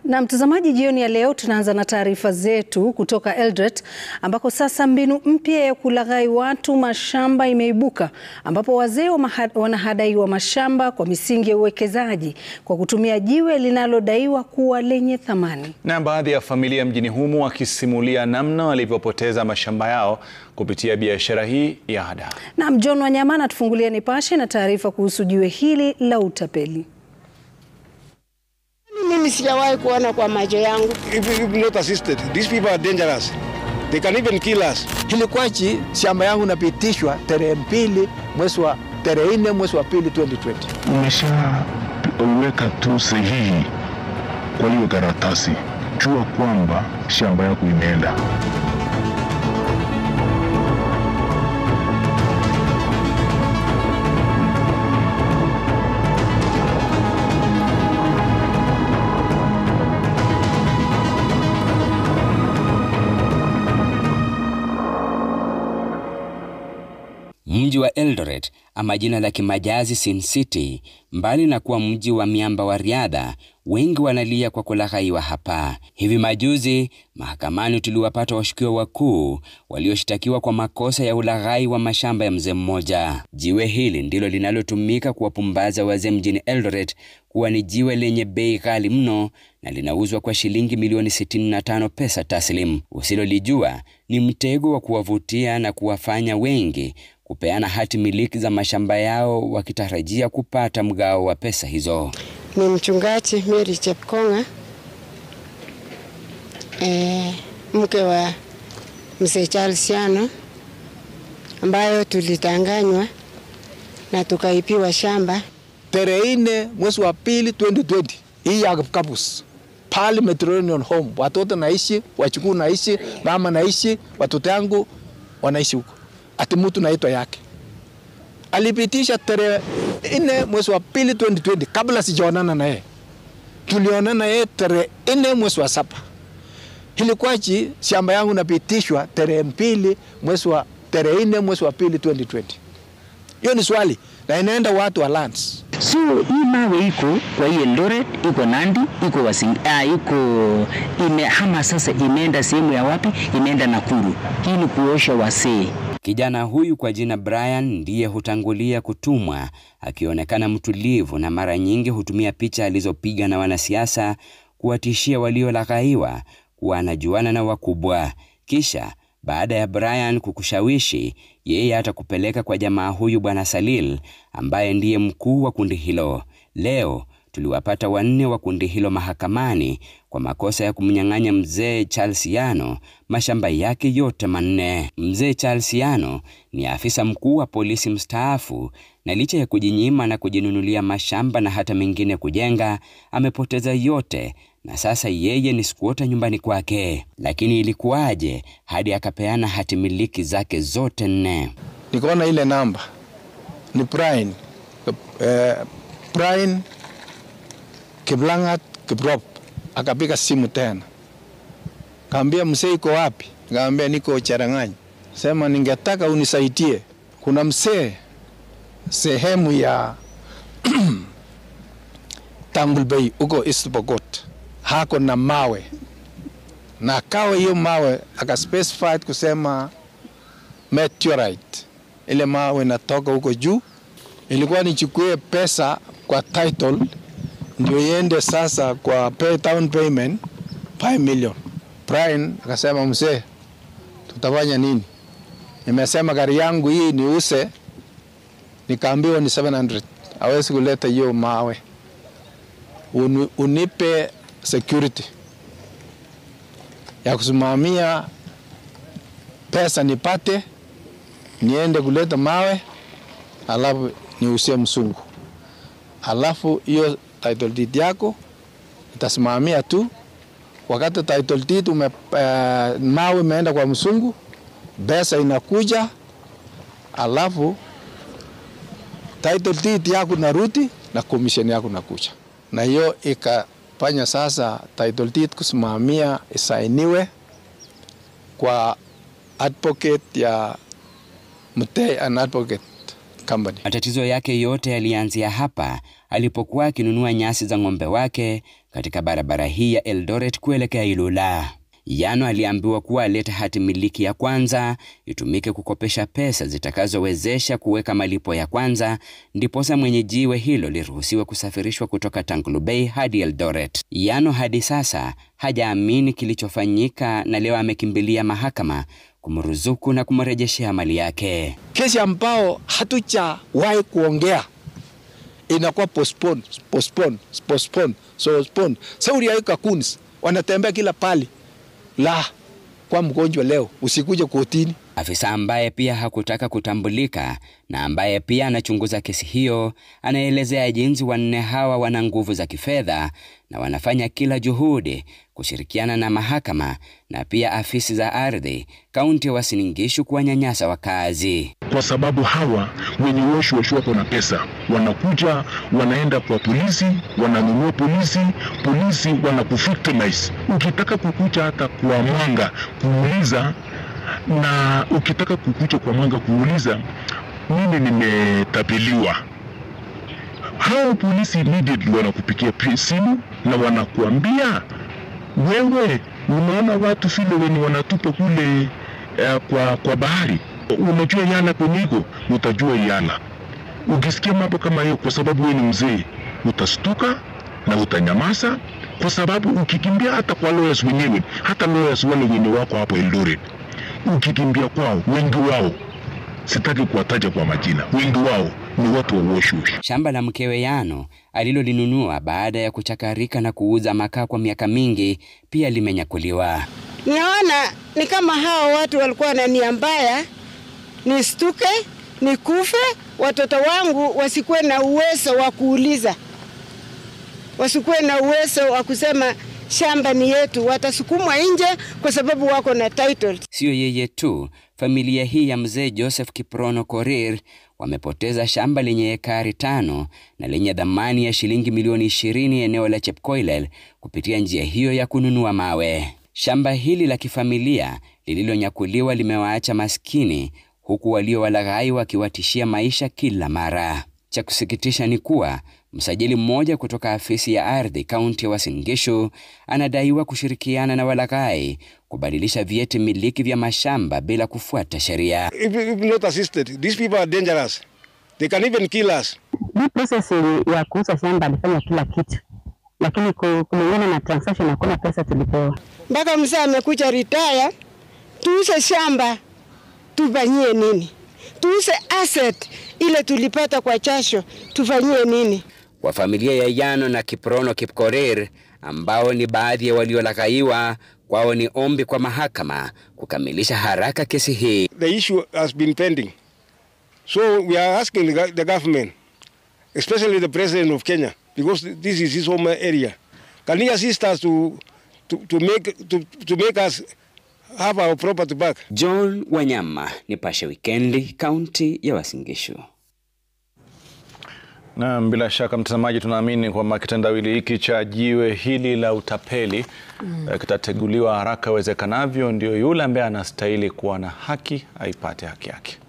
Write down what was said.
Na mtazamaji, jioni ya leo tunaanza na taarifa zetu kutoka Eldoret ambako sasa mbinu mpya ya kulaghai watu mashamba imeibuka ambapo wazee wanahadaiwa mashamba kwa misingi ya uwekezaji kwa kutumia jiwe linalodaiwa kuwa lenye thamani. Na baadhi ya familia mjini humu wakisimulia namna walivyopoteza mashamba yao kupitia biashara hii ya ada. Na John Wanyama anatufungulia Nipashe na taarifa kuhusu jiwe hili la utapeli. Mimi sijawahi kuona kwa macho yangu. If you not assisted, these people are dangerous. They can even kill us. Hilikwachi shamba yangu napitishwa tarehe mbili mwezi wa tarehe nne mwezi wa pili 2020. Umeshaweka tu sahihi kwa hiyo karatasi, jua kwamba shamba yako imeenda. Mji wa Eldoret ama jina la kimajazi Sin City, mbali na kuwa mji wa miamba wa riadha, wengi wanalia kwa kulaghaiwa hapa. Hivi majuzi mahakamani tuliwapata washukiwa wakuu walioshtakiwa kwa makosa ya ulaghai wa mashamba ya mzee mmoja. Jiwe hili ndilo linalotumika kuwapumbaza wazee mjini Eldoret kuwa ni jiwe lenye bei ghali mno na linauzwa kwa shilingi milioni 65 pesa taslim. Usilolijua ni mtego wa kuwavutia na kuwafanya wengi kupeana hati miliki za mashamba yao wakitarajia kupata mgao wa pesa hizo. Ni mchungaji Mary Chepkonga, e, mke wa mzee Charles Yano, ambayo tulitanganywa na tukaipiwa shamba tarehe nne mwezi wa pili 2020 hii ya Kapus pale Mediterranean Home, watoto naishi, wachukuu naishi, mama naishi, watoto yangu wanaishi huko, ati mtu naitwa yake alipitisha tarehe nne mwezi wa pili 2020 kabla sijaonana na yeye. Tulionana yeye tarehe nne mwezi wa saba. Hilikwachi shamba yangu napitishwa tarehe mbili mwezi wa tarehe nne mwezi wa pili 2020. Hiyo ni swali na inaenda watu wa lands. So hii mawe iko kwa hii Eldoret, iko Nandi, iko Wasing, ah, iko imehama sasa, imeenda sehemu ya wapi? Imeenda Nakuru. Hii ni kuosha wasee. Kijana huyu kwa jina Brian ndiye hutangulia kutumwa, akionekana mtulivu na mara nyingi hutumia picha alizopiga na wanasiasa kuwatishia waliolaghaiwa kuwa anajuana na wakubwa. Kisha baada ya Brian kukushawishi, yeye atakupeleka kwa jamaa huyu Bwana Salil ambaye ndiye mkuu wa kundi hilo. Leo tuliwapata wanne wa kundi hilo mahakamani kwa makosa ya kumnyang'anya mzee Charles Yano mashamba yake yote manne. Mzee Charles Yano ni afisa mkuu wa polisi mstaafu, na licha ya kujinyima na kujinunulia mashamba na hata mengine kujenga, amepoteza yote na sasa yeye ni squatter nyumbani kwake. Lakini ilikuwaje hadi akapeana hati miliki zake zote nne? Nikaona ile namba ni Brian, eh, Brian Kiplangat Kiprop akapiga simu tena, kaambia mzee iko wapi? Kaambia niko Cherang'any. Sema ningetaka unisaidie, kuna mzee sehemu ya Tangul Bay huko East Pokot hako na mawe na kawa hiyo mawe akaspecify kusema meteorite, ile mawe natoka huko juu. Ilikuwa nichukue pesa kwa title ndio iende sasa kwa pay down payment 5 million. Brian akasema mzee, tutafanya nini? Nimesema gari yangu hii niuse, nikaambiwa ni 700 hawezi kuleta hiyo mawe, Uni, unipe security ya kusimamia pesa nipate, niende kuleta mawe, alafu niusie msungu, alafu hiyo title deed yako itasimamia tu. Wakati title deed ume, uh, mawe imeenda kwa msungu, pesa inakuja, alafu title deed yako narudi na commission yako nakuja, na hiyo ikafanya sasa title deed kusimamia isainiwe kwa advocate ya Mutei an advocate company. Matatizo yake yote yalianzia hapa alipokuwa akinunua nyasi za ng'ombe wake katika barabara hii ya Eldoret kuelekea Ilula. Yano aliambiwa kuwa alete hati miliki ya kwanza itumike kukopesha pesa zitakazowezesha kuweka malipo ya kwanza, ndiposa mwenye jiwe hilo liruhusiwe kusafirishwa kutoka Tangulu Bay hadi Eldoret. Yano hadi sasa hajaamini kilichofanyika na leo amekimbilia mahakama kumruzuku na kumrejeshea mali yake. Kesi ambao hatujawahi kuongea inakuwa postpone, postpone, postpone, postpone. Sauri ya kakunis wanatembea kila pali la kwa mgonjwa leo, usikuje kotini. Afisa ambaye pia hakutaka kutambulika na ambaye pia anachunguza kesi hiyo anaelezea jinsi wanne hawa wana nguvu za kifedha na wanafanya kila juhudi kushirikiana na mahakama na pia afisi za ardhi kaunti ya Uasin Gishu kuwanyanyasa wakazi. kwa sababu hawa wenye woshi woshi wako na pesa, wanakuja wanaenda kwa polisi, wananunua polisi, polisi wanakuvictimize. Ukitaka kukuja hata kwa mwanga kuuliza, na ukitaka kukuja kwa mwanga kuuliza, mimi nimetapeliwa, hao polisi immediately wanakupigia pi- simu na wanakuambia wewe, unaona watu vile wenye wanatupa kule uh, kwa, kwa bahari unajua yala kwenye iko utajua yala. Ukisikia mambo kama hiyo, kwa sababu wewe ni mzee, utastuka na utanyamaza, kwa sababu ukikimbia hata kwa lawyers wenyewe, hata lawyers wale wenye wako hapo Eldoret, ukikimbia kwao, wengi wao sitaki kuwataja kwa majina, wengi wao ni watu wa woshush. Shamba la mkewe Yano alilolinunua baada ya kuchakarika na kuuza makaa kwa miaka mingi pia limenyakuliwa. Naona ni kama hao watu walikuwa na nia mbaya, nistuke, nikufe, watoto wangu wasikuwe na uwezo wa kuuliza, wasikuwe na uwezo wa kusema shamba ni yetu, watasukumwa nje kwa sababu wako na title. Siyo yeye tu, familia hii ya mzee Joseph Kiprono Korir wamepoteza shamba lenye ekari tano na lenye dhamani ya shilingi milioni ishirini eneo la Chepkoilel kupitia njia hiyo ya kununua mawe. Shamba hili la kifamilia lililonyakuliwa limewaacha maskini huku waliowalaghai wakiwatishia maisha kila mara. Cha kusikitisha ni kuwa msajili mmoja kutoka afisi ya ardhi kaunti ya Uasin Gishu anadaiwa kushirikiana na walaghai kubadilisha vyeti miliki vya mashamba bila kufuata sheria. If, if not assisted, these people are dangerous. They can even kill us. hii process ya kuuza shamba alifanya kila kitu, lakini ku- kulingana na transaction hakuna pesa tulipewa. Mpaka mzee amekuja retire, tuuze shamba tufanyie nini? Tuuze asset ile tulipata kwa jasho tufanyie nini? Kwa familia ya Yano na Kiprono Kipkorir ambao ni baadhi ya waliolaghaiwa, kwao ni ombi kwa mahakama kukamilisha haraka kesi hii. The issue has been pending. So we are asking the, go- the government, especially the president of Kenya, because this is his home area. Can he assist us to, to, to, make, to, to make us have our property back? John Wanyama, Nipashe Wikendi, kaunti ya Uasin Gishu. Na bila shaka mtazamaji, tunaamini kwamba kitendawili hiki cha jiwe hili la utapeli mm. kitateguliwa haraka iwezekanavyo, ndio yule ambaye anastahili kuwa na haki aipate haki yake.